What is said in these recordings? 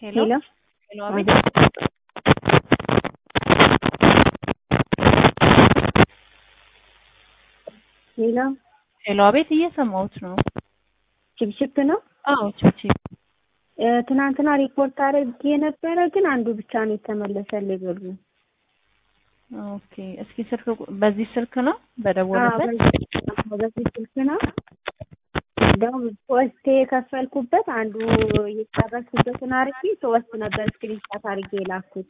ሄሎ ሄሎ ሄሎ፣ አቤት። ሄሎ ሄሎ፣ አቤት። እየሰማሁት ነው። ችፕችፕ ነው። አዎ፣ ቺቺ። እ፣ ትናንትና ሪፖርት አድርጌ ነበረ፣ ግን አንዱ ብቻ ነው የተመለሰልኝ ብሩ። ኦኬ። እስኪ ስልክ ቁ- በዚህ ስልክ ነው አዎ፣ በደወሉበት? በዚህ በዚህ ስልክ ነው። እንደውም ሶስት የከፈልኩበት አንዱ የጨረስኩበትን አድርጌ ሶስት ነበር ስክሪንሻት አድርጌ የላኩት።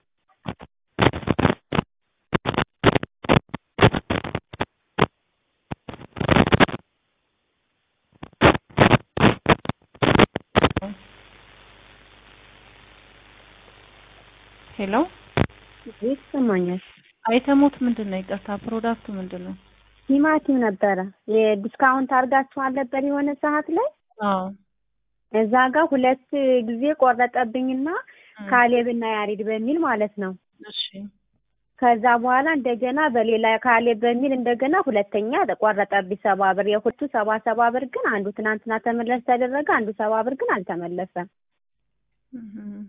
ሄሎ፣ ይሰማኛል። አይተሙት ምንድን ነው? ይቅርታ፣ ፕሮዳክቱ ምንድን ነው? ቲማቲም ነበረ የዲስካውንት አድርጋችኋል ነበር የሆነ ሰዓት ላይ አዎ። እዛ ጋር ሁለት ጊዜ ቆረጠብኝና ካሌብና ያሬድ በሚል ማለት ነው። እሺ። ከዛ በኋላ እንደገና በሌላ ካሌብ በሚል እንደገና ሁለተኛ ቆረጠብኝ ሰባ ብር። የሁለቱ ሰባ ሰባ ብር ግን አንዱ ትናንትና ተመለስ ተደረገ፣ አንዱ ሰባ ብር ግን አልተመለሰም። እህ።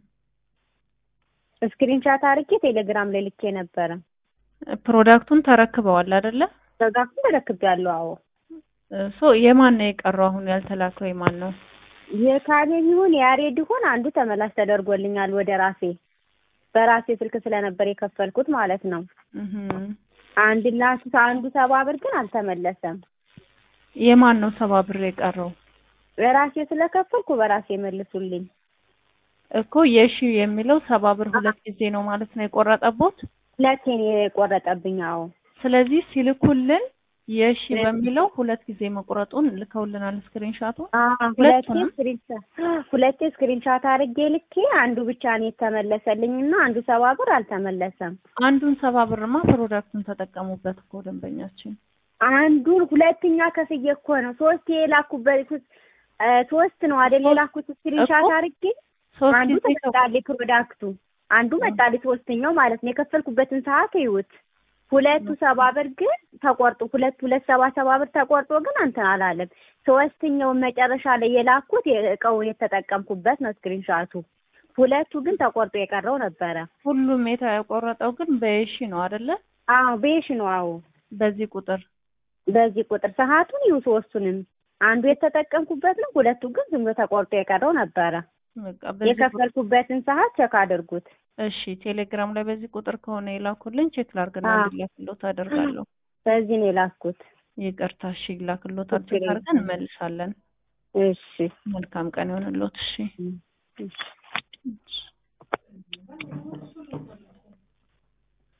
ስክሪንሻት አድርጌ ቴሌግራም ላይ ልኬ ነበረ። ፕሮዳክቱን ተረክበዋል አይደለ? ዘጋኩ ተረክቤያለሁ። አዎ ሶ የማን ነው የቀረው? አሁን ያልተላከው የማን ነው? የካሌብ ይሁን የያሬድ ይሁን አንዱ ተመላሽ ተደርጎልኛል ወደ ራሴ በራሴ ስልክ ስለነበር የከፈልኩት ማለት ነው። እህ። አንድ ላሱ አንዱ ሰባ ብር ግን አልተመለሰም። የማን ነው ሰባ ብር የቀረው? በራሴ ስለከፈልኩ በራሴ መልሱልኝ። እኮ የሺ የሚለው ሰባ ብር ሁለት ጊዜ ነው ማለት ነው የቆረጠቦት። ሁለቴን የቆረጠብኝ። አዎ ስለዚህ ሲልኩልን የሺ በሚለው ሁለት ጊዜ መቁረጡን ልከውልናል ስክሪንሻቱ። አዎ፣ ሁለቴ ሁለቱንም? ስክሪንሻት ሁለቴ ስክሪንሻት አድርጌ ልኬ አንዱ ብቻ ነው የተመለሰልኝ እና አንዱ ሰባ ብር አልተመለሰም። አንዱን ሰባ ብርማ ፕሮዳክቱን ተጠቀሙበት እኮ ደንበኛችን። አንዱን ሁለተኛ ከፍዬ እኮ ነው ሶስት የላኩበት እ፣ ሶስት ነው አይደል የላኩት ስክሪንሻት እኮ አድርጌ ሶስት አንዱ ጊዜ ከ- ተመጣልኝ ፕሮዳክቱ አንዱ መጣልኝ ሶስተኛው ማለት ነው። የከፈልኩበትን ሰዓት ይዩት። ሁለቱ ሰባ ብር ግን ተቆርጦ ሁለት ሁለት ሰባ ሰባ ብር ተቆርጦ ግን እንትን አላለም። ሶስተኛውን መጨረሻ ላይ የላኩት የእቃውን የተጠቀምኩበት ነው ስክሪንሻቱ። ሁለቱ ግን ተቆርጦ የቀረው ነበረ። ሁሉም የተቆረጠው ግን በየሺ ነው አይደለ? አዎ ቤሽ ነው። አዎ በዚህ ቁጥር በዚህ ቁጥር ሰዓቱን ይሁ ሶስቱንም አንዱ የተጠቀምኩበት ነው። ሁለቱ ግን ዝም ብሎ ተቆርጦ የቀረው ነበረ። በቃ በዚህ ቁጥር የከፈልኩበትን ሰዓት ቸክ አድርጉት። እሺ፣ ቴሌግራም ላይ በዚህ ቁጥር ከሆነ የላኩልኝ ቼክ ላርግና አዎ። እንዲላክሎት አደርጋለሁ። በዚህ ነው የላኩት። ይቅርታ፣ እሺ፣ ይላክሎታል። ችግር ቼክ የለም። አድርገን እንመልሳለን። እሺ መልካም ቀን ይሆንሎት። እሺ እሺ። እሺ።